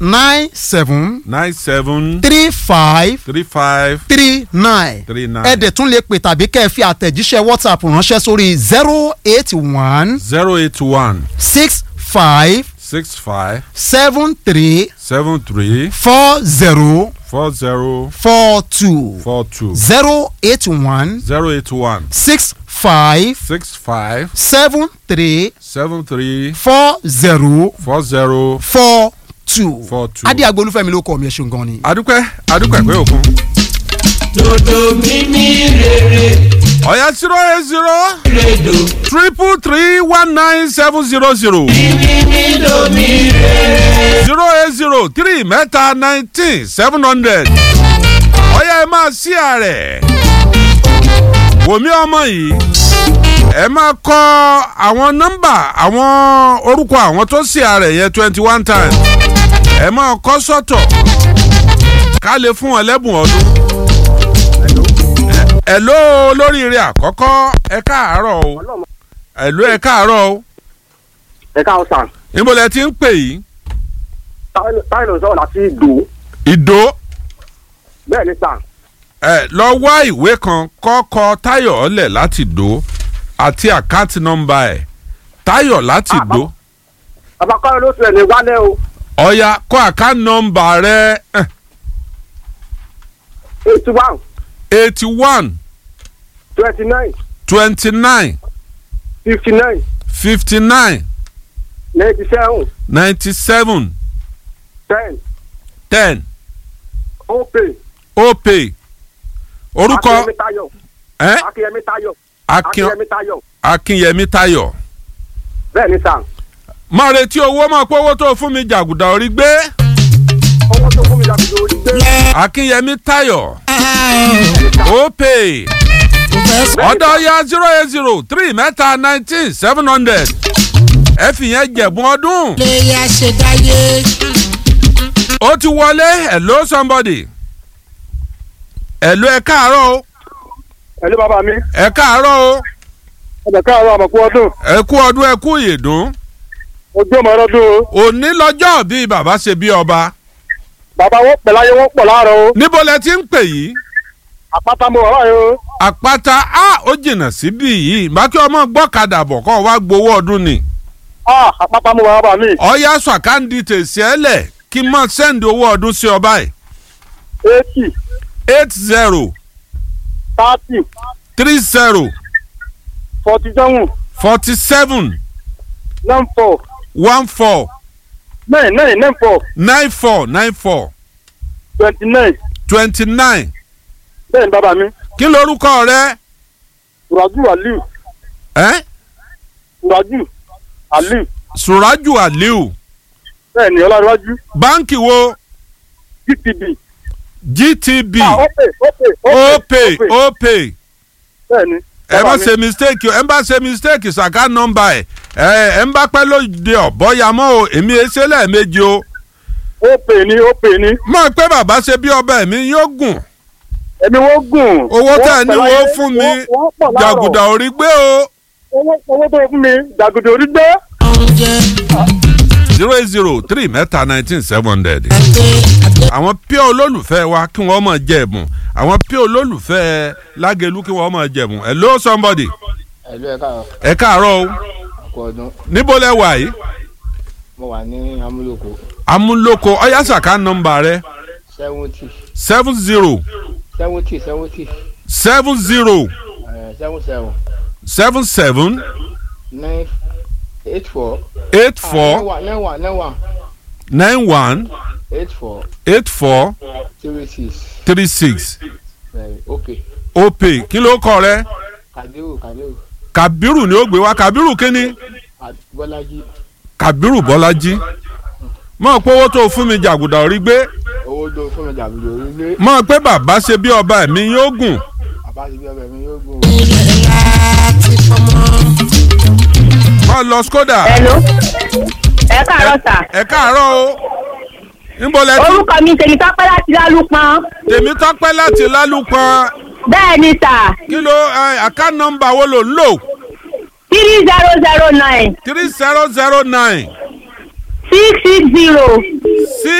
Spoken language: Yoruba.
nine seven nine seven three five three five three nine three nine ẹ dẹ̀ tún lè pè tàbí kẹ́ ẹ fi àtẹ̀jíṣẹ́ whatsapp ránṣẹ́ sórí zero eight one zero eight one six five six five seven three seven three four zero four zero four two four two zero eight one zero eight one six five six five seven three seven three four zero four zero four two. four two. adé agbolúfẹ́mi ló kọ́ mi ẹ̀ ṣeun gan ni. adúpẹ́ adúpẹ́ pé òkun. dodo mímí rere ọ̀yà zero eight zero redo triple three one nine seven zero zero mímí lomi rere. zero eight zero three mẹ́ta nineteen seven hundred ọ̀yà ẹ máa sí ààrẹ wòmí ọmọ yìí ẹ máa kọ àwọn nọ́mbà àwọn orúkọ àwọn tó sí ààrẹ yẹn twenty one times ẹ máa kọ sọ́tọ̀ ká lè fún wọn lẹ́bùn ọdún ẹ ló lóríire àkọ́kọ́ ẹ káàárọ̀ o ẹ ló ẹ káàárọ̀ o ẹ káwọn sàn níbo lẹ ti ń pè yìí táyọ̀ ló ń sọ̀rọ̀ láti ìdò ìdó bẹ́ẹ̀ ni sàn ẹ lọ wá ìwé kan kọ́kọ́ táyọ̀ ọ̀lẹ̀ láti dó àti àkáǹtì nọ́mbà ẹ̀ táyọ̀ láti Ah, dó bàbá kọ́rin ló sọ̀rọ̀ ní wálé o ọ̀ya kọ́ àkáǹtì nọ́mbà rẹ̀ eighty one eighty one twenty nine twenty nine fifty nine fifty nine ninety seven ninety seven ten ten opay opay orúkọ akínyẹmí táyọ̀ ẹ akínyẹmí táyọ̀ Akin- akínyẹmí táyọ̀ akínyẹmí táyọ̀ bẹ́ẹ̀ ni sàn máa retí owó máa pé owó tó fún mi jàgùdà orí gbé owó tó fún mi láti lórí gbé akínyẹmí táyọ̀ opay. ọ̀dọ̀ ya zero eight zero three mẹ́ta nineteen seven hundred ẹ fi yẹn jẹ̀bùn ọdún. léyà ṣe dáyé. ó ti wọlé hello somebody hello ẹ káàárọ̀ o ẹ̀lú bàbá mi ẹ káàárọ̀ o ọ̀dọ̀ káàárọ̀ àmọ̀kú ọdún ẹ kú ọdún ẹ kú ìyèdún ojú ọmọ ọlọ́dún o òní lọ́jọ́ bí bàbá ṣe bí ọba bàbá wọn pẹ̀ láyé wọn pọ̀ láàárọ̀ o níbo lẹ ti ń pè yìí àpáta mo wà láyé o àpáta a ó jìnnà síbí yìí bákí ọmọ gbọ́kadà bọ̀ kọ́ wá gbowó ọdún ni ah àpáta mo wà bàbá mi ọ̀ya sàkáǹdì tèsí ẹ lẹ̀ kí n mọ̀ sẹ́ndì owó ọdún sí ọba yìí eighty eight zero thirty three zero forty seven forty seven nine four one four nine nine nine four nine four nine four twenty nine twenty nine bẹ́ẹ̀ ni bàbá mi kí lorúkọ rẹ suraju aliu ẹ suraju aliu suraju aliu bẹ́ẹ̀ ni ọlọ́run báńkì wo gtb gtb ah opay opay opay opay bẹ́ẹ̀ ni ẹ má bàbá mi. ṣe mistake o ẹ má ṣe mistake ṣàká nọmba ẹ ẹ ẹ ń bá pẹ́ lóde ọ̀bọ̀yàmọ́ o èmi ẹ ṣe lẹ́ẹ̀mejì o opay ni opay ni mọ̀ pé bàbá ṣe bí ọba ẹ̀mí yóò gùn ẹ̀mí wọ́n gùn. owó tẹ̀ Wọ́n ní pẹ̀ wo láyé, fún mi wọ́n- wọ́n pọ̀ láàrọ̀. jàgùdà orí gbé o owó owó tó fún mi jàgùdà orí gbé. oúnjẹ zero eight zero three mẹ́ta nineteen seven hundred. àgbẹ̀ àgbẹ̀ àwọn pure olólùfẹ́ wa kí wọ́n máa jẹ ẹ̀bùn àwọn pure olólùfẹ́ lágẹ̀lú kí wọ́n máa jẹ ẹ̀bùn hello somebody ẹ̀lú ẹ̀ka ẹ káàárọ̀ o ọkọ̀ ọdún níbo lẹ wà yìí mo wà ní amúlòkó amúlòkọ ọyásàká nọmba rẹ seventy seven zero seventy seventy seven zero seven seven seven seven nine eight four eight nine four one nine one nine one nine one eight four eight four three six three six ok opay kí ló kọ rẹ kàdéhù kàdéhù kabiru ni ó gbé wá kabiru kíni bọ́lájí kabiru bọ́lájí mọ̀ pé owó tó fún mi jàgùdà orí gbé owó tó fún mi dàbí lórí ilé mọ̀ pé bàbá ṣe bí ọba ẹ̀mí yóò gùn àbájáde bí ọbẹ̀ mi yóò gùn. ilẹ̀ láti fọmọ. mọ̀ lọ skoda Hello. ẹ káàárọ̀ sà. ẹ káàárọ̀ o níbo lẹ ti orúkọ mi tèmi tọ́pẹ́ láti lálùpọ̀n. tèmi tọ́pẹ́ láti lálùpọ̀n bẹ́ẹ̀ ni sà kí ló àká nọmba wo ló ń lò three zero zero nine three zero zero nine six six zero six